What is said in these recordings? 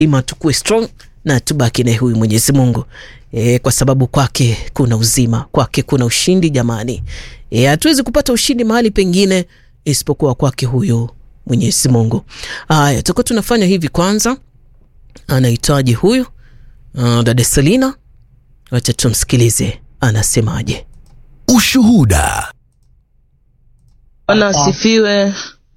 ima tukue strong na tubaki naye huyu Mwenyezi Mungu e, kwa sababu kwake kuna uzima, kwake kuna ushindi jamani. E, hatuwezi kupata ushindi mahali pengine isipokuwa kwake huyu Mwenyezi Mungu. Haya, tutakuwa tunafanya hivi. Kwanza anahitaji huyu uh, dada Selina, wacha tumsikilize anasemaje. Ushuhuda. Bwana asifiwe.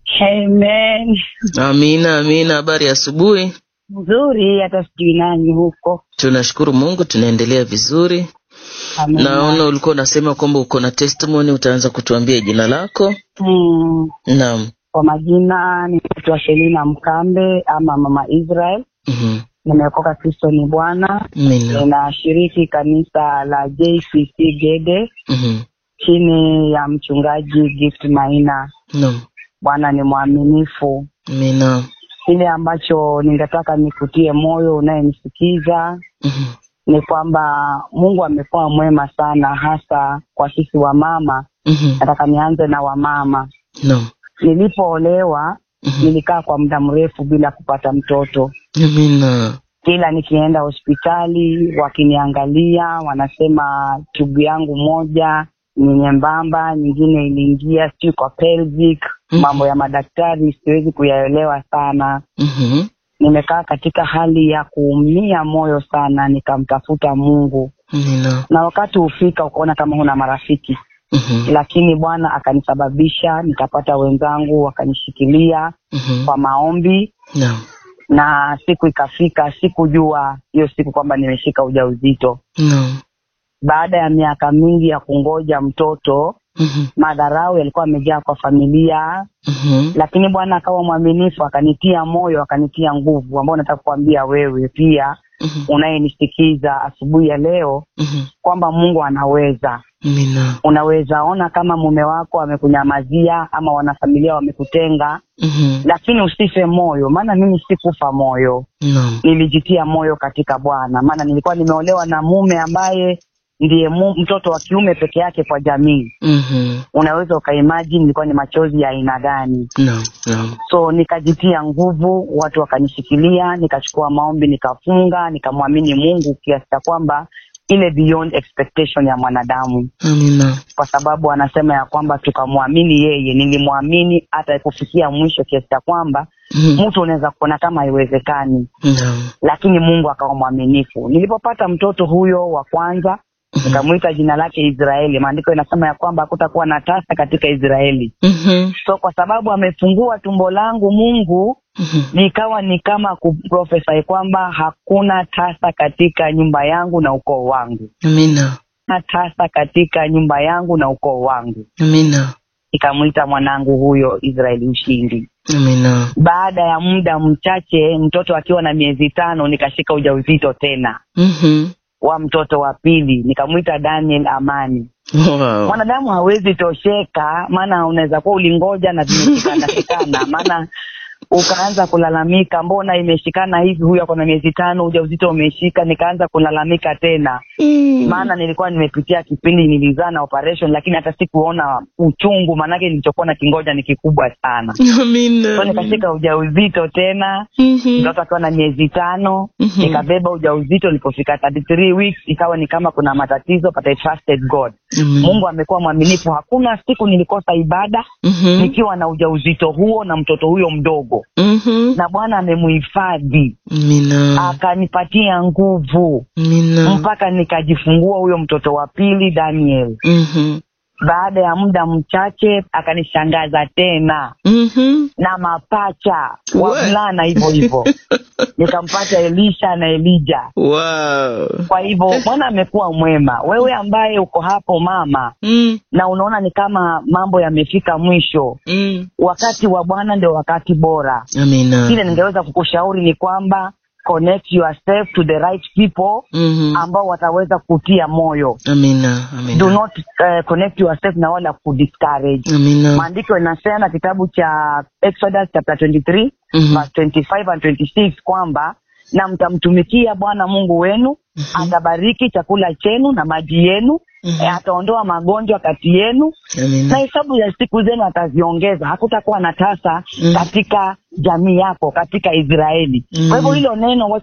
Amen. Amina, amina. Habari ya asubuhi. Nzuri, hata sijui nani huko. Tunashukuru Mungu, tunaendelea vizuri. Amina. Naona ulikuwa unasema kwamba uko na testimony, utaanza kutuambia jina lako. Mm, Naam. kwa majina ninaitwa Selina Mkambe ama Mama Israel. Mhm. Nimeokoka Kristo ni Bwana. Amina. Ninashiriki kanisa la JCC Gede Mhm. chini ya mchungaji Gift Maina. Naam. Bwana ni mwaminifu. Amina. Kile ambacho ningetaka nikutie moyo unayenisikiza Mhm. ni kwamba Mungu amekuwa mwema sana, hasa kwa sisi wamama. Mhm. Nataka nianze na wamama. Naam. Nilipoolewa Mhm. nilikaa kwa muda mrefu bila kupata mtoto. Amina. Kila nikienda hospitali wakiniangalia, wanasema tubu yangu moja ni nyembamba, nyingine iliingia sijui kwa pelvic. Mhm. Mambo ya madaktari siwezi kuyaelewa sana. Mhm. Nimekaa katika hali ya kuumia moyo sana, nikamtafuta Mungu, Amina. na wakati hufika ukaona kama huna marafiki Mhm. lakini Bwana akanisababisha nikapata wenzangu wakanishikilia Mhm. kwa maombi, Naam. na siku ikafika, sikujua hiyo siku kwamba nimeshika ujauzito. Naam. Baada ya miaka mingi ya kungoja mtoto, Mhm. madharau yalikuwa yamejaa kwa familia, Mhm. lakini Bwana akawa mwaminifu, akanitia moyo, akanitia nguvu, ambao nataka kuambia wewe pia Mhm. unayenisikiza asubuhi ya leo Mhm. kwamba Mungu anaweza Amina. unaweza ona kama mume wako amekunyamazia ama wanafamilia wamekutenga, Mhm. lakini usife moyo, maana mimi sikufa moyo, Naam. nilijitia moyo katika Bwana, maana nilikuwa nimeolewa na mume ambaye ndiye mu, mtoto wa kiume peke yake kwa jamii. Mhm. Unaweza ukaimagine nilikuwa ni machozi ya aina gani? Naam. Naam. So nikajitia nguvu, watu wakanishikilia, nikachukua maombi, nikafunga, nikamwamini Mungu kiasi cha kwamba ile beyond expectation ya mwanadamu Amina. kwa sababu anasema ya kwamba tukamwamini yeye. Nilimwamini hata kufikia mwisho, kiasi cha kwamba Mhm. mtu unaweza kuona kama haiwezekani, Naam. lakini Mungu akawa mwaminifu. Nilipopata mtoto huyo wa kwanza, nikamwita jina lake Israeli. Maandiko inasema ya kwamba hakutakuwa na tasa katika Israeli. Mhm. So kwa sababu amefungua tumbo langu Mungu, Mhm. nikawa ni kama kuprofesai kwamba hakuna tasa katika nyumba yangu na ukoo wangu, Amina. na tasa katika nyumba yangu na ukoo wangu. Amina. nikamwita mwanangu huyo Israeli Ushindi. Amina. Baada ya muda mchache, mtoto akiwa na miezi tano, nikashika ujauzito tena Mhm. wa mtoto wa pili, nikamwita Daniel Amani. Wow. Mwanadamu hawezi tosheka, maana unaweza kuwa ulingoja na vimeshikana shikana, maana ukaanza kulalamika, mbona imeshikana hivi, huyu ako na miezi tano, ujauzito umeshika. Nikaanza kulalamika tena, Mm. maana nilikuwa nimepitia kipindi nilizaa na operation, lakini hata sikuona uchungu, maanake nilichokuwa na kingoja ni kikubwa sana. Amina. So nikashika ujauzito tena, Mhm. mtoto akiwa na miezi tano, Mhm. nikabeba ujauzito. Ilipofika 33 weeks ikawa ni kama kuna matatizo, but I trusted God. Amen. Mungu amekuwa mwaminifu. Hakuna siku nilikosa ibada Mhm. nikiwa na ujauzito huo na mtoto huyo mdogo, Mhm. na Bwana amemuhifadhi Amina. akanipatia nguvu Amina. mpaka nikajifungua huyo mtoto wa pili Daniel. Mhm. Baada ya muda mchache akanishangaza tena Mhm. na mapacha We. wavulana hivyo hivyo, nikampata Elisha na Elija. Wow. Kwa hivyo Bwana amekuwa mwema. Wewe ambaye uko hapo mama, Mm. na unaona ni kama mambo yamefika mwisho, Mm. wakati wa Bwana ndio wakati bora. Amina. Kile ningeweza kukushauri ni kwamba connect yourself to the right people Mhm. ambao wataweza kutia moyo. Amina. Do Amina. not uh, connect yourself na wala kudiscourage. Amina. Maandiko inasema kitabu cha Exodus chapter 23 Mhm. verse 25 and 26 kwamba na mtamtumikia Bwana Mungu wenu atabariki chakula chenu na maji yenu Mhm. eh, ataondoa magonjwa kati yenu na Amina. hesabu ya siku zenu ataziongeza hakutakuwa na tasa Mhm. katika jamii yako katika israeli Mhm. kwa hivyo hilo neno